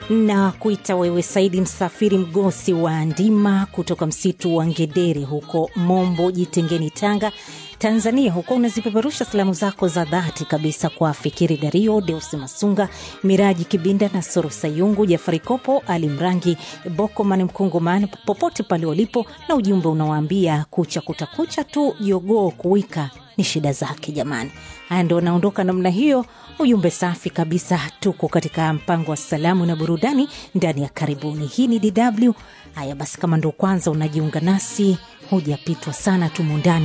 na kuita wewe Saidi Msafiri Mgosi wa Ndima kutoka msitu wa Ngedere huko Mombo Jitengeni, Tanga, Tanzania. Huko unazipeperusha salamu zako za dhati kabisa kwa Fikiri Dario, Deus Masunga, Miraji Kibinda na Soro Sayungu, Jafari Kopo, Ali Mrangi, Bokoman Mkongoman, popote pale walipo, na ujumbe unawaambia kucha kutakucha tu, jogoo kuwika ni shida zake. Jamani, haya ndo anaondoka namna hiyo. Ujumbe safi kabisa. Tuko katika mpango wa salamu na burudani ndani ya karibuni. Hii ni DW. Haya basi, kama ndo kwanza unajiunga nasi, hujapitwa sana, tumo ndani